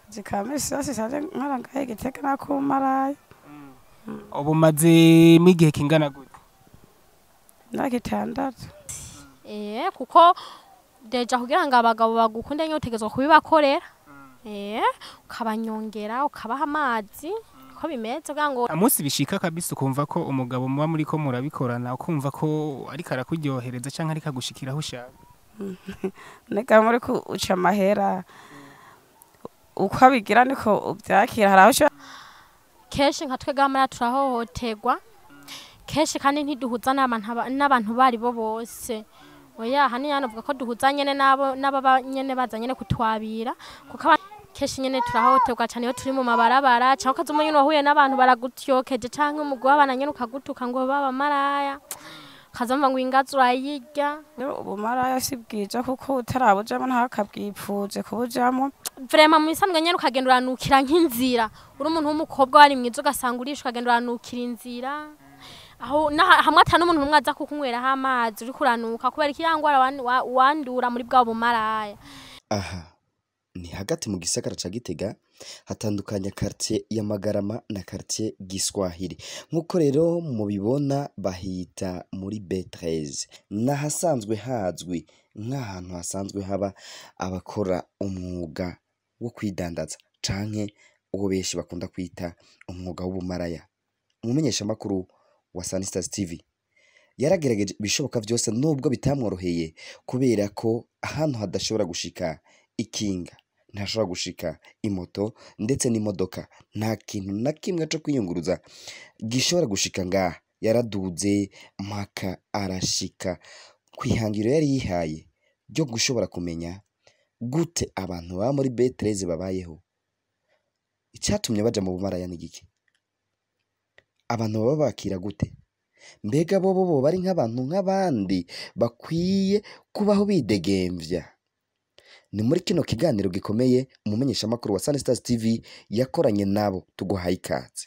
akazi ka misi yose saje nkora ngahe igitega nakumarayo ubu umazemo igihe kingana gute imyaka itandatu eh kuko deja kugira ngo abagabo bagukunde nyine utegerezwa kubibakorera eh ukabanyongera ukabaha amazi ko bimeze kugira ngo amunsi bishika kabisa ukumva ko umugabo muba muri ko murabikorana ukumva ko ariko arakuryohereza cyangwa ariko agushikira aho ushaka nega muri uca amahera uko abigira niko ubyakira hari aho ushobora kenshi nka twe gamara turahohoterwa kenshi kandi ntiduhuza n'abantu aba- n'abantu bari bo bose oya hani yanavuga ko duhuza nyene nabo n'ababa nyene baza nyene kutwabira kuko aba- kenshi nyene turahohoterwa cyane iyo turi mu mabarabara cyangwa ukaza umuntu wahuye n'abantu baragutyokeje canke umugwi w'abana nyene ukagutuka ngo baba maraya ukaza mva ngo ingazi urayirya ubumaraya si bwiza kuko utarabujamo ntakabwipfuze kubujamo vrema mu bisanzwe nyene ukagenda uranukira nk'inzira uri umuntu w'umukobwa wari mwiza ugasanga urisha ukagenda uranukira inzira aho naha- hamwe ata n'umuntu n'umwe aza kukunyweraho amazi uriko uranuka kubera ikiyangwara wandura muri bwa bumaraya aha ni hagati mu gisagara ca gitega hatandukanya quartier ya magarama na quartier giswahili nk'uko rero mubibona bahita muri b13 n'ahasanzwe hazwi nk'ahantu hasanzwe haba abakora umwuga wo kwidandaza canke uwo benshi bakunda kwita umwuga w'ubumaraya umumenyeshamakuru wa Sunstars TV yaragerageje ibishoboka byose nubwo bitamworoheye kubera ko ahantu hadashobora gushika ikinga ntashobora gushika imoto ndetse n'imodoka nta kintu na kimwe cyo kwiyunguruza gishobora gushika ngaha yaraduze mpaka arashika ku ihangiro yari yihaye ryo gushobora kumenya gute abantu baba muri betereze babayeho icyatumye baja mu bumaraya ni giki abantu baba bakira gute mbega bo bo bari nk'abantu nk'abandi bakwiye kubaho bidegemvya ni muri kino kiganiro gikomeye umumenyeshamakuru wa Sunstars TV yakoranye nabo tuguhaye ikaze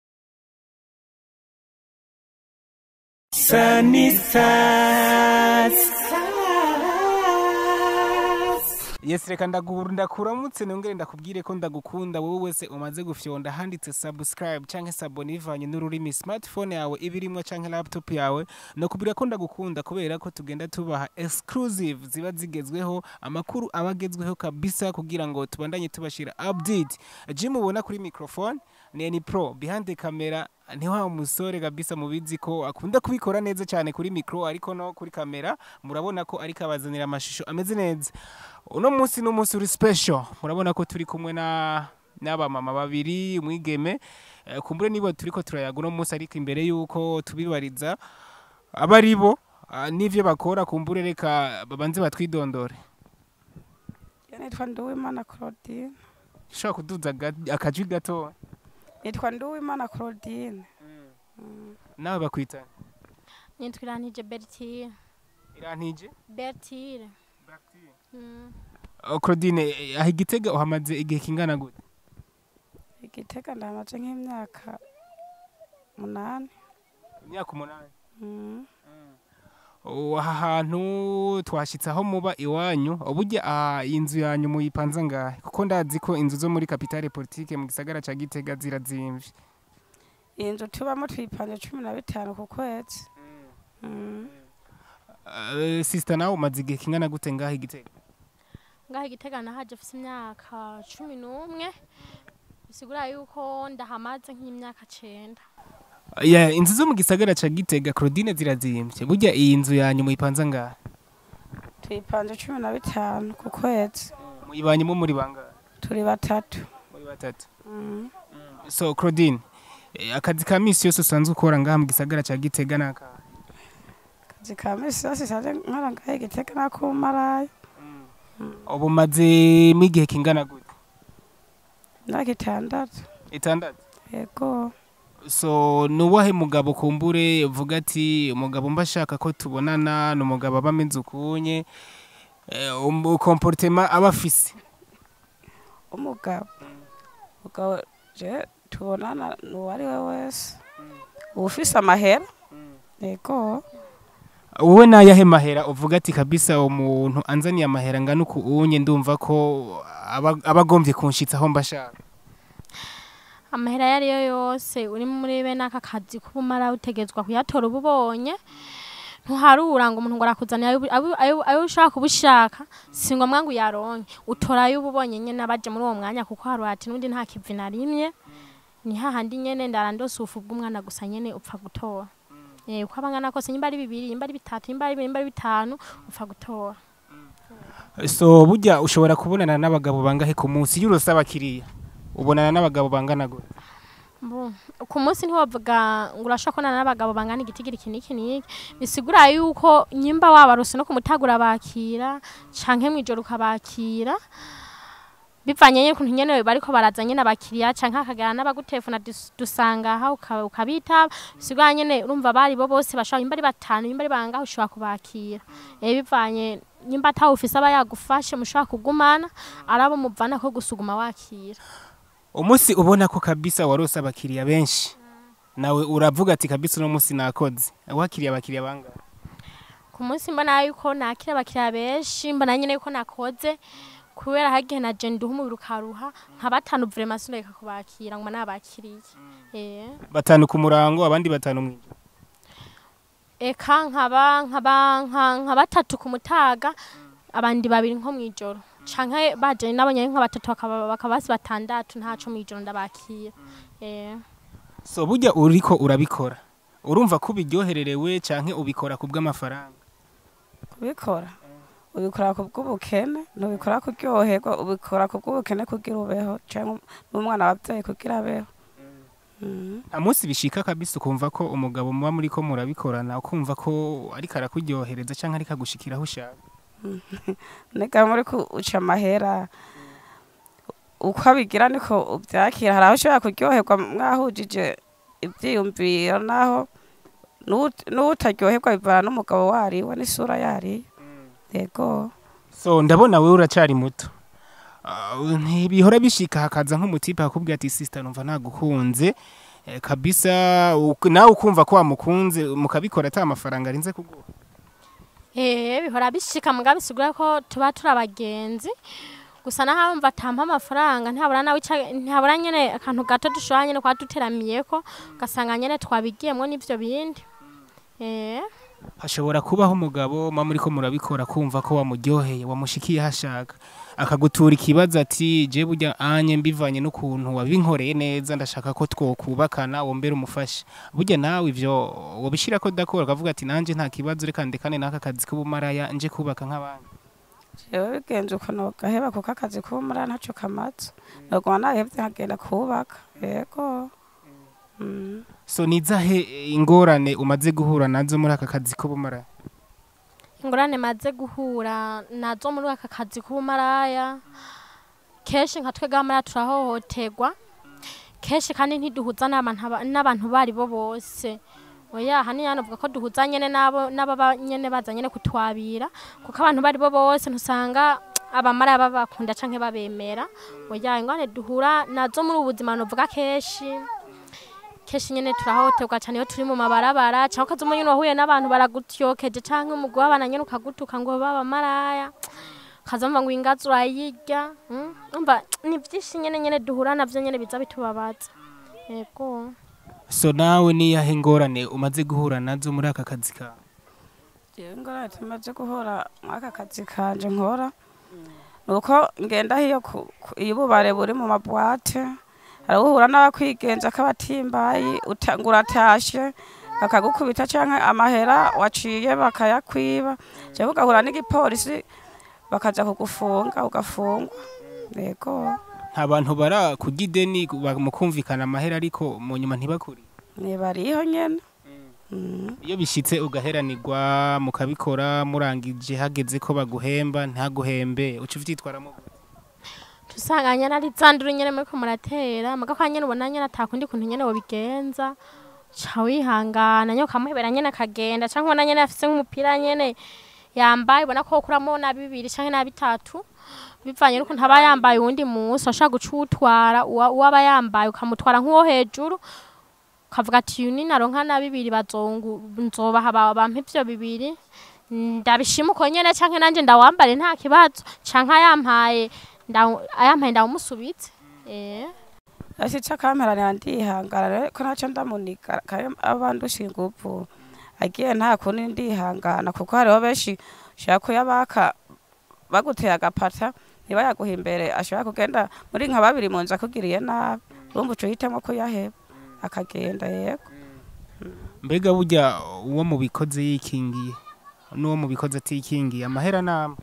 Yes reka ndagu- ndakuramutse nongere ndakubwire ko ndagukunda wowe wese umaze gufyonda handitse subscribe canke sabone bivanye n'ururimi smartphone yawe ibirimwo canke laptop yawe no kubwira ko ndagukunda kubera ko tugenda tubaha exclusive ziba zigezweho amakuru aba agezweho kabisa kugira ngo tubandanye tubashira update Jim ubona kuri microphone ni Eni Pro behind the camera ni wa musore kabisa mubizi ko akunda kubikora neza cyane kuri micro ariko no kuri kamera murabona ko ariko abazanira amashusho ameze neza uno munsi ni umunsi uri special murabona ko turi kumwe na n'abamama babiri umwigeme Eh, kumbure nibo turiko turayaga uno munsi ariko imbere y'uko tubibariza aba ari bo ah, n'ivyo bakora kumbure reka babanze batwidondore Iyo nitwa Nduwimana Claudine ushobora kuduza ga- akajwi gato nitwa Nduwimana Claudine nawe bakwita nitwa iranije bertire irantije bertire Mm. Oh, Claudine eh, aho igitega uhamaze igihe kingana gute igitega ndamaze nk'imyaka munani imyaka umunani Mm. Oh, aha hantu twashyitse aho muba iwanyu uburyo aha inzu yanyu muyipanze ngahe kuko ndazi ko inzu zo muri kapitale politike mu gisagara ca gitega zirazimvye iyi nzu tubamo tuyipanje cumi na bitanu ku kwezi Mm. Uh, sister nawe umaze igihe kingana gute ngaho igitega ngaho igitega nahaje afise imyaka cumi n'umwe bisigura yuko ndahamaze nk'imyaka cenda yeah, inzu zo mu gisagara ca gitega claudine zirazimvye burya iyi nzu yanyu muyipanze ngahe tuyipanje cumi na bitanu ku kwezi muyibanyemo muri bangahe turi batatu muri batatu Mm. so claudine eh, akazi ka misi yose usanzwe ukora ngaha mu gisagara ca gitega nakahe akazi ka misi yose saje nkora ngahe igitega nakumarayo ubu umazemo igihe kingana gute imyaka itandatu itandatu yego so nuwahe mugabo kumbure uvuga ati umugabo mba ashaka ko tubonana ni umugabo aba ameze ukunye komporutema aba afise umugabo umugabo je tubonana n'uwo ari we wese uba ufise amahera yego wowe nayahe mahera uvuga ati kabisa umuntu anzaniye amahera angana uku unye ndumva ko aba- abagombye kunshitsa aho mbashaka amahera ayo ari yo yose uri muri bene aka kazi k'ubumara utegetswa kuyatora uba ubonye ntuharura ngo umuntu ngo arakuzanira ayo- ayo- ayo ayo ushaka kuba ushaka si ngombwa ngo uyaronke utora ayo uba ubonye nyene abaje muri uwo mwanya kuko hari ati n'undi nta kivi narimye ni hahandi nyene ndarandose ubufu bw'umwana gusa nyene upfa gutora Eh, uko abangana kose nyimba ari bibiri nyimba ari bitatu nyimba ari bibiri nyimba ari bitanu upfa gutora so burya ushobora kubonana n'abagabo bangahe ku munsi iyo urose abakiriya ubonana n'abagabo bangana gute Mbu, ku munsi ntiwavuga ngo urashobora kubonana n'abagabo bangana igitigiri iki n'iki n'iki bisigura yuko nyimba wabarose no ku mutagura bakira canke mw'ijoro ukabakira bivanye n'ukuntu nyene bariko baraza nyene abakiriya canke hakagara n'abagutelefona dus- dusanga aha uka- ukabitaba bisigura nyene urumva bari bo bose bashobora nyimba ari batanu nyimba ari bangahe ushobora kubakira eh bivanye nyimba atawe ufise aba yagufashe mushobora kugumana arabo muvana ko gusuguma wakira umunsi ubona ko kabisa warose abakiriya benshi nawe uravuga ati kabisa uno munsi nakoze wakiriye abakiriya bangahe ku munsi mbona yuko nakira abakiriya benshi mbona nyine yuko nakoze kubera hagihe na je nduha umubiri ukaruha nka batanu vrema sindeka kubakira ngo nabakiriye eh batanu ku murango abandi batanu mw'ijoro eka nkaba nkaba nka- nka batatu ku mutaga abandi babiri nko mw'ijoro canke baje nabonye nka batatu bakaba bakaba basi batandatu ntaco mw'ijoro ndabakira eh so burya uriko urabikora urumva ko ubiryohererewe canke ubikora ku bw'amafaranga kubikora ubikora ku bw'ubukene ntubikora kuryoherwa ubikora ku bw'ubukene kugira ubeho cyangwa n'umwana wabyaye kugira abeho Mm. nta munsi bishika kabisa ukumva ko umugabo muba muri ko murabikorana ukumva ko ariko arakuryohereza canke ariko agushikira aho ushaka nega muri uca amahera uko abigira niko ubyakira hari aho ushobora kuryoherwa mwahujije ibyiyumviro naho n'uwut- n'uwutaryoherwa bivana n'umugabo wariwe n'isura yariye yego so ndabona wewe uracari muto Ah, ntibihora bishika hakaza nk'umutipe akubwira ati sister numva nagukunze Eh, kabisa uk- nawe ukumva ko wamukunze mukabikora ata amafaranga arinze kuguha Eh, bihora bishika muga bisigura ko tuba turi abagenzi gusa naho mva atampa amafaranga ntabura nawe ica- ntabura nyene akantu gato dushobora nyene kwa duteramiyeko ugasanga nyene twabigiyemwo n'ivyo bindi eh hashobora kubaho umugabo muba muri ko murabikora kumva ko wamuryoheye wamushikiye hashaka akagutura ikibazo ati je burya anye mbivanye n'ukuntu wabinkoreye neza ndashaka ko twokubakana wombere umufasha burya nawe ivyo wobishira ko dakora akavuga ati nanje nta kibazo reka ndekane n'aka kazi k'ubumaraya nje kubaka nk'abandi jewe bigenze uko nogaheba kuko akazi k'ubumara ntaco kamaze noguma nahevye nkagenda kubaka yego Mm. so nizahe ingorane umaze guhura nazo muri aka kazi k'ubumaraya ingorane maze guhura nazo muri aka kazi k'ubumaraya kenshi nka twebwe abamaraya turahohoterwa kenshi kandi ntiduhuza n'abantu aba- n'abantu bari bo bose oya hani yanavuga ko duhuza nyene nabo n'ababa nyene baza nyene kutwabira kuko abantu bari bo bose ntusanga abamaraya babakunda canke babemera oya ingorane duhura nazo muri ubu buzima novuga kenshi kenshi nyene turahohoterwa cyane iyo turi mu mabarabara cyangwa ukaza umuntu wahuye n'abantu baragutyokeje cyangwa umugwi w'abana nyene ukagutuka ngo baba maraya ukaza mva ngo ingazi urayirya mm, umva ni byinshi nyene nyene duhura navyo nyene biza bitubabaza yego so nawe niyahe ingorane umaze guhura nazo muri aka kazi kawe jewe ingorane tumaze guhora mw'aka kazi kanje nkora nuko ngenda hiyo ku- ku- iyo ububare buri mu mabwate hari uhura n'abakwigenza k'abatimbayi uta- ngo uratashe bakagukubita canke amahera waciye bakayakwiba jewe ugahura n'igipolisi bakaja kugufunga ugafungwa yego nta bantu bara kurya ideni ba- mukumvikana amahera ariko mu nyuma ntibakuri nibariho nyene Mm. iyo bishitse ugaheranirwa mukabikora murangije hageze ko baguhemba ntaguhembe uca uvyitwaramo gute? tusanga nyene ari zanduru nyene muriko muratera muga kwa nyene ubona nyene atakundi kuntu nyene wobigenza ca wihangana nyene ukamuhebera nyene akagenda canke ubona nyene afise nk'umupira nyene yambaye ubona ko wokuramo na bibiri canke na bitatu bivanye n'ukuntu aba yambaye uwundi musi washaka guca uwutwara uwa- uwaba yambaye ukamutwara nk'uwo hejuru ukavuga ati uyu ni naronka na bibiri bazongu nzobaha ba- bampa ivyo bibiri ndabishima uko nyene canke nanje ndawambare nta kibazo canke yampaye ndawu- ayampaye ndawumusubitse eh ashitse akamperanira ndihangana rero ko naco ndamunika kare abandusha inguvu agiye nta kundi ndihangana kuko hariho benshi ushaka kuyabaka baguteye agapata ntibayaguha imbere ashobora kugenda muri nka babiri mu nzu akugiriye nabi urumva uca uhitamo kuyaheba akagenda yego mbega burya uwo mu bikoze yikingiye n'uwo mu bikoze atikingiye amahera nama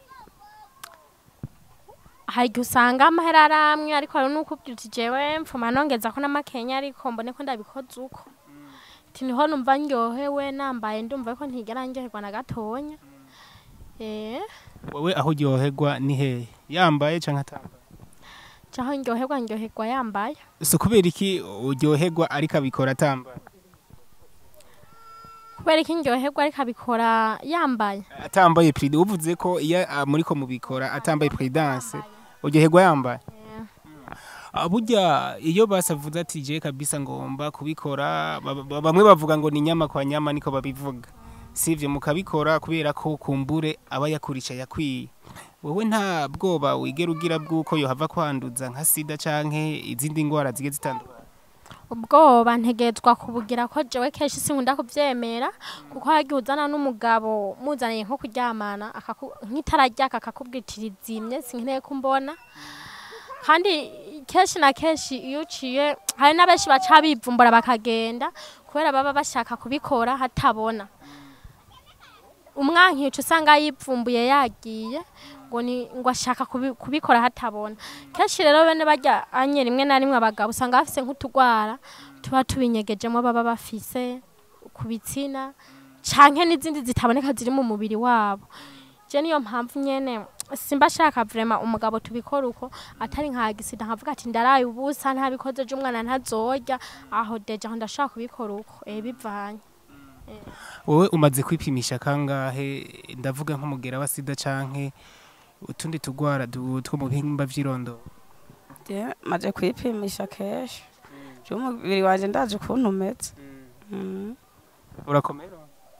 hari igihe usanga amahera ari amwe ariko hari n'ukubwira uti jewe mfuma nongeza ko n'amakenya ariko mbone ko ndabikoze uko ati niho numva ndyohewe nambaye ndumva ko ntigera ndyoherwa na gatonya eh wowe aho uryoherwa ni hehe yambaye cyangwa atambaye caho ndyoherwa ndyoherwa yambaye si kubera iki uryoherwa ariko abikora atambaye kubera ko ndyoherwa ariko abikora yambaye atambaye pride uvuze ko iyo ah, muriko mubikora atambaye prudence uryoherwa yambaye Ah, burya iyo basavuze ati je kabisa ngomba kubikora ba- ba- bamwe bavuga ngo ni nyama kwa nyama niko babivuga sivyo mukabikora kubera ko kumbure aba yakurisha yakwiye wowe nta bwoba wigera ugira bw'uko yohava kwanduza nka sida canke izindi ngwara zigiye zitandukanye ubwoba ntegetswa kubugira ko jewe kenshi sinkunda kuvyemera kuko hagiye uzana n'umugabo muzaniye nko kuryamana akaku- nk'itara ryaka akakubwira iti rizimye sinkeneye kumbona kandi kenshi na kenshi iyo uciye hari n'abenshi baca bivumbura bakagenda kubera baba bashaka kubikora hatabona umwankica usanga yipfumbuye yagiye ngo ni ngo ashaka kubi- kubikora hatabona kenshi rero bene barya anye rimwe na rimwe abagabo usanga bafise nk'utugwara tuba tubinyegejemo baba bafise ku bitsina canke n'izindi zitaboneka ziri mu mubiri wabo je niyo mpamvu nyene simba shaka vrema umugabo tubikora uko atari nka gisida nkavuga ati ndaraye ubusa ntabikoze je umwana ntazorya aho deje aho ndashaka kubikora uko eh bivanye wowe umaze kwipimisha kangahe ndavuga nk'umugera wa sida canke utundi tugwara du- two mu bihimba vy'irondoro Je maze kwipimisha kenshi je umubiri wanje ndazi ukuntu umeze Mm. urakomera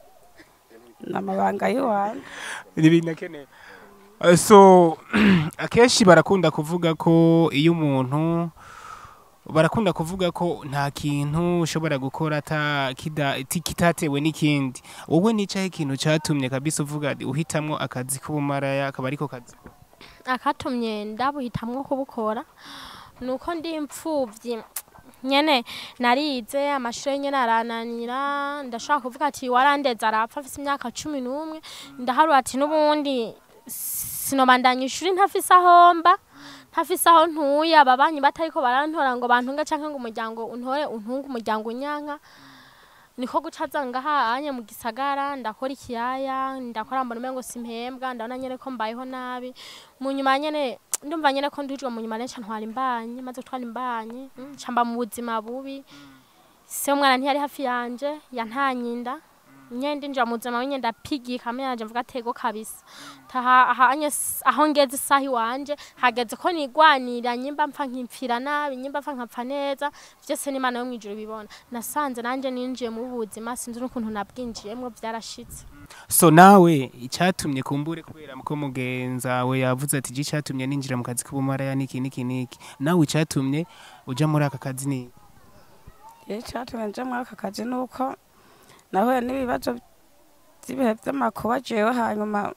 n'amabanga y'iwanje n'ibintu akeneye Eh, so akenshi barakunda kuvuga ko iyo umuntu barakunda kuvuga ko nta kintu ushobora gukora ata kida- ti- kitatewe n'ikindi wowe nicaho ikintu catumye kabisa uvuga ati uhitamwo akazi k'ubumaraya akaba ariko kazi akatumye ndabuhitamwo kubukora nuko ndi imfuvyi nyene narize amashuri nyene arananira ndashaka kuvuga ati warandeze arapfa afise imyaka cumi n'umwe ndaharura ati n'ubundi sinobandanya ishuri ntafise aho mba ntafise aho ntuye ababanyi batariko barantora ngo bantunge canke ngo umuryango untore untunge umuryango unyanka niko guca zanga hanye mu gisagara ndakora ikiyaya ndakora mbona umengo simpembwa ndabona nyene ko mbayeho nabi mu nyuma nyene ndumva nyene ko ndujwe mu nyuma neca ntwara imbanye maze gutwara imbanye mm, ca mba mu buzima bubi se umwana ntiyari hafi yanje yantanyinda nyene ndinjira mu buzima nyene ndapigika amenye yanje mvuga atego kabisa taha ahanye s- aho ngeze isaha iwanje hageze ko nigwanira nyimba mpfa nkimpfira nabi nyimba mpfa nkapfa neza vyose n'imana yo mwijuru bibona nasanze nanje ninjiye mu buzima sinzi n'ukuntu nabwinjiyemwo vyarashitse so nawe icatumye kumbure kubera ko mugenza we yavuze ati je icatumye ninjira mu kazi k'ubumaraya niki niki niki nawe icatumye uja muri aka kazi ni Igihe cyatumye nje muri aka kazi ni uko nahuye n'ibibazo by'ibihe by'amakuba jewe hanyuma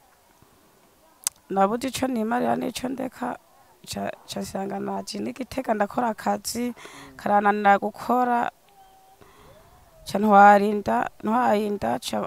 nabuze ico nimarira n'ico ndeka ca- casanga naje n'igitega ndakora akazi karananira gukora ca ntwarinda ntwarinda ca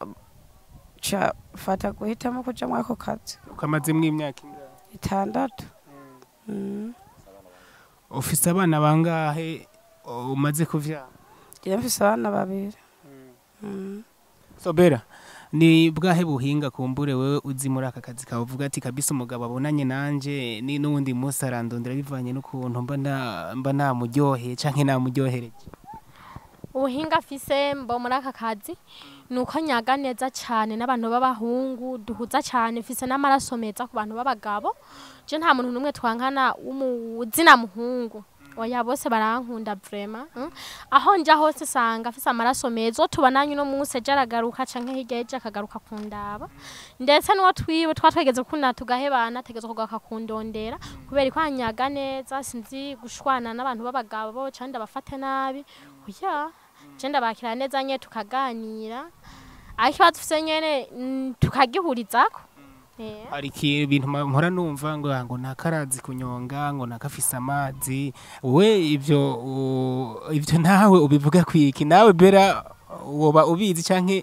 ca fata guhitamo kuja muri ako kazi ukamazemwo imyaka ingahe itandatu Mm. ufise abana bangahe umaze kuvyara jewe mfise abana babiri Mm. sobera ni bwahe buhinga kumbure wewe uzi muri aka kazi kawe uvuga ati kabisa umugabo abonanye nanje ni n'uwundi munsi arandondera bivanye n'ukuntu mba na- mba namuryoheye canke namuryohereje ubuhinga afise mbo muri aka kazi ni uko nyaga neza cyane n'abantu b'abahungu duhuza cyane mfise n'amaraso meza ku bantu b'abagabo je nta muntu n'umwe twankana w'umuzina muhungu oya bose barankunda vrema mm. aho nja hose sanga afise amaraso meza uwo tubonanye uno munsi ejo aragaruka canke hirya y'ejo akagaruka kundaba ndetse n'uwo twiwe twa twegeze gukundana tugahebana ategeza kugaruka kundondera kubera ko anyaga neza sinzi gushwana n'abantu b'abagabo canke ndabafate nabi oya je ndabakira neza nye tukaganira ariko ikibazo dufise nyene mm, tukagihurizako Eh. hari iki- ibintu ma- mpora numva ngo ngo nakarazi kunyonga ngo nakafise amazi we ivyo u- ivyo nawe ubivuga kwiki nawe bera woba ubizi canke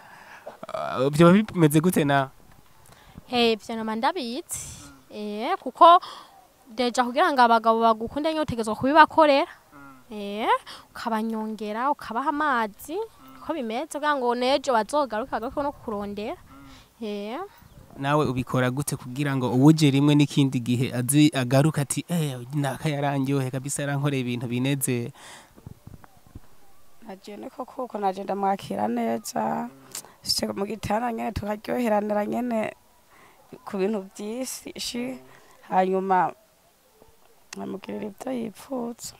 uh, vyoba bimeze gute nawe Hey, ivyo nama ndabizi eh kuko deja kugira ngo abagabo bagukunde nyine utegezwa kubibakorera eh ukabanyongera ukabaha amazi ko bimeze kugira ngo nejo bazogaruka bagaruke no kukurondera eh nawe ubikora gute kugira ngo uwuje rimwe n'ikindi gihe azi agaruka ati eh naka yarangyohe kabisa yarankoreye ibintu bineze nagiye niko kuko naje ndamwakira neza Shike mu gitanda nyene tukaryoheranira nyene ku bintu byinshi hanyuma nkamugirira ibyo yipfuza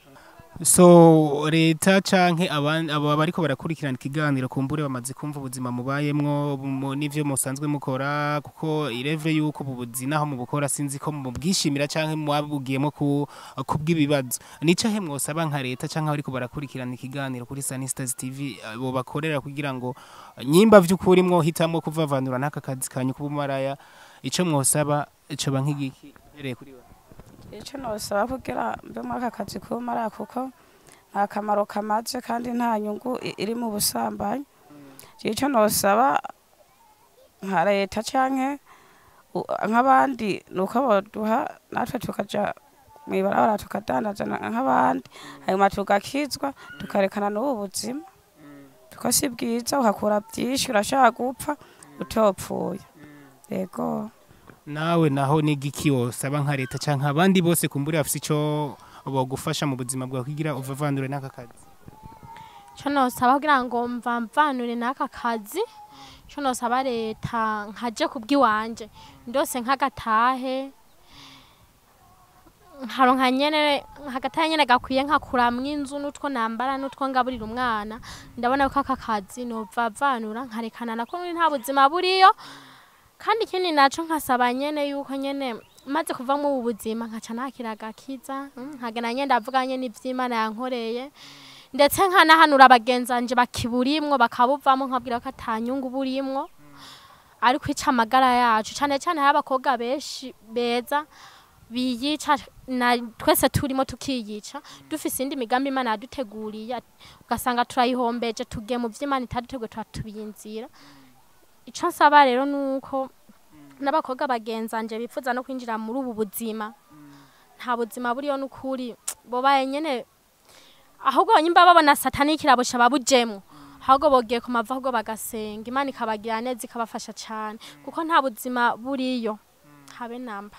so leta canke abandi abo bariko barakurikirana ikiganiro kumbure bamaze kumva ubuzima mubayemwo mu- n'ivyo musanzwe mukora kuko irevre yuko ubu buzi naho mubukora sinzi ko mubwishimira canke mwabugiyemo ku kubw'ibibazo nicahe mwosaba nka leta canke abariko barakurikirana ikiganiro kuri Sunny Stars TV abo bakorera kugira ngo nyimba vy'ukuri mwohitamwo kuvavanura n'aka kazi kanyu k'ubumaraya ico mwosaba coba nk'igiki mpereye kuri we icyo nosaba kugira mbe muri aka kazi kumara kuko nta kamaro kamaze kandi nta nyungu i- iri mu busambanyi icyo nosaba nka leta canke u- nk'abandi ni uko boduha natwe tukaja mu ibarabara tukadandaza na- nk'abandi hanyuma tugakizwa tukarekana n'ubu buzima kuko si bwiza uhakura byinshi urashaka gupfa utopfuye yego nawe naho n'igiki wosaba nka leta canke abandi bose kumbure bafise ico bogufasha mu buzima bwawe kugira uvavandure n'aka kazi cyo nosaba kugira ngo mvamvanure n'aka kazi cyo nosaba leta nkaje kubw'iwanje ndose nk'agatahe nkaronka nyene hagatahe nyene gakwiye nkakuramwo inzu n'utwo nambara n'utwo ngaburira umwana ndabona ko aka kazi novavanura nkarekana nako n'uri nta buzima buriyo kandi ikindi naco nkasaba nyene yuko nyene maze kuva mu ubu buzima nkaca nakira agakiza mm, nkagenda nyene ndavuga nyene ivy'imana yankoreye ndetse nkanahanura bagenzanje bakiburimwo bakabuvamo nkabwira ko atanyungu burimwo ariko ica amagara yacu cane cane hari abakobwa benshi beza biyica na twese turimo tukiyica dufise indi migambi imana yaduteguriye ugasanga turayihombeje tugiye mu vy'imana itaduteguye turatubiyinzira ico nsaba rero nuko n'abakobwa bagenzanje bifuza no kwinjira muri ubu buzima nta buzima buriyo n'ukuri bobaye nyene ahubwo nyimba babona satani kirabusha babujemwo ahubwo bogiye ku mava ahubwo bagasenga imana ikabagira neza ikabafasha cane kuko nta buzima buriyo habe namba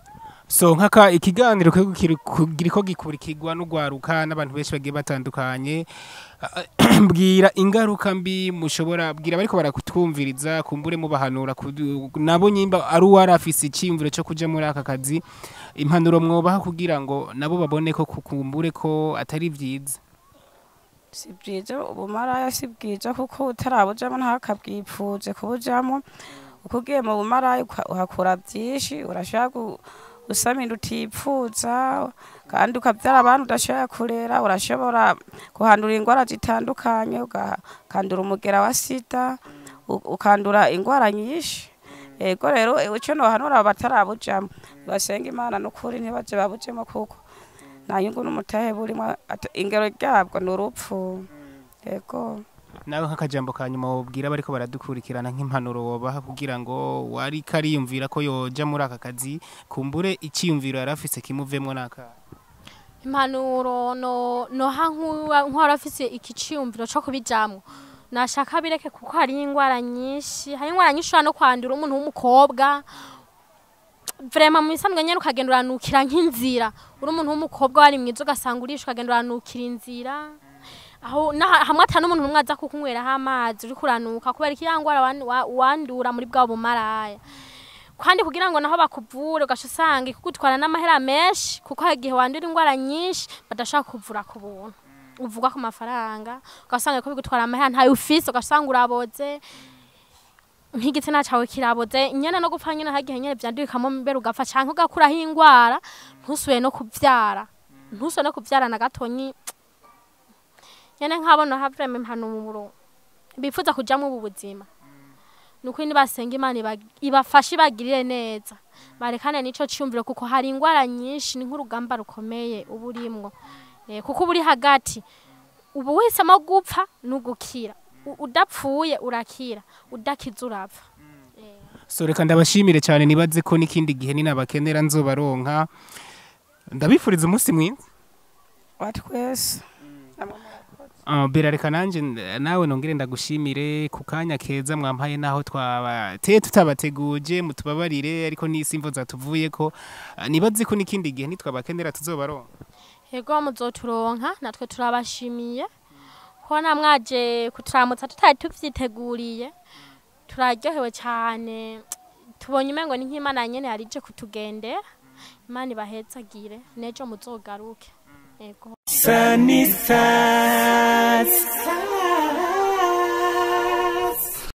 so nkaka ikiganiro kiriko kiri- kiriko gikurikirwa n'ugwaruka n'abantu benshi bagiye batandukanye Ah, mbwira ingaruka mbi mushobora bwira bariko barakutwumviriza kumbure mubahanura kudu- nabo nyimba ari uwari afise iciyumviro co kuja muri aka kazi impanuro mwobaha kugira ngo nabo babone ko kukumbure ko atari vyiza si byiza ubumaraya si bwiza kuko utarabujamo ntakabwipfuze kubujamo uko ugiye mu bumaraya uka- uhakura byinshi urashaka gu- gusama inda utipfuza kandi ukabyara abantu udashobora kurera urashobora kuhandura indwara zitandukanye ukandura umugera wa sida u- ukandura indwara nyinshi yego rero icyo nohanura batarabujamo basenga imana n'ukuri ntibaje babujemo kuko nta nyungu n'umutahe burimo ata- ingero ryabwo ni urupfu yego nawe nk'akajambo ka nyuma wobwira bariko baradukurikirana nk'impanuro wobaha kugira ngo wari kariyumvira ko yoja muri aka kazi kumbure iciyumviro yari afise kimuvemwo n'aka impanuro no noha nk'uwari afise ikiciyumviro co kubijamwo nashaka bireke kuko hari indwara nyinshi hari indwara nyinshi ushobora no kwandura umuntu w'umukobwa vrema mu bisanzwe nyene ukagenda uranukira nk'inzira uri umuntu w'umukobwa wari mwiza ugasanga urisha ukagenda uranukira inzira aho naha- hamwe ata n'umuntu n'umwe aza kukunyweraho amazi uriko uranuka kubera ko iya ndwara wan- wa- wandura muri bwa bumaraya kandi kugira ngo naho bakuvure ugaca usanga ikugutwara n'amahera menshi kuko hari igihe wandura indwara nyinshi badashaka kuvura ku buntu uvugwa ku mafaranga ugasanga ko bigutwara amahera ntayo ufise ugasanga uraboze nk'igitsina cyawe kiraboze nyene no gupfa nyene hari igihe nyene vyandurikamo mbere ugapfa canke ugakuraho ingwara ntusubire no kuvyara ntusubire no kuvyara na gatonyi nyene nk'abona havrema impanuro bifuza kujamwo ubu buzima nuko nibasenga imana iba- ibafashe ibagirire neza barekane n'ico ciyumviro kuko hari ingwara nyinshi ni nk'urugamba rukomeye uba urimwo Eh, kuko uba uri hagati uba uhisemo gupfa n'ugukira U- udapfuye urakira udakiza urapfa so reka ndabashimire cyane nibaze ko n'ikindi gihe ninabakenera nzobaronka ndabifuriza umunsi mwiza wa twese Uh, bera reka nanje n- nawe nongere ndagushimire ku kanya keza mwampaye naho twabateye tutabateguje mutubabarire ariko n'isi imvo zatuvuyeko uh, nibaze ko n'ikindi gihe nitwabakenera tuzobaronka yego muzoturonka natwe turabashimiye ko namwaje kuturamutsa tutari tuvyiteguriye turaryohewe cyane tubonye umengo ni nk'imana nyene yarije kutugendera imana ibahezagire nejo muzogaruke yego Sunny side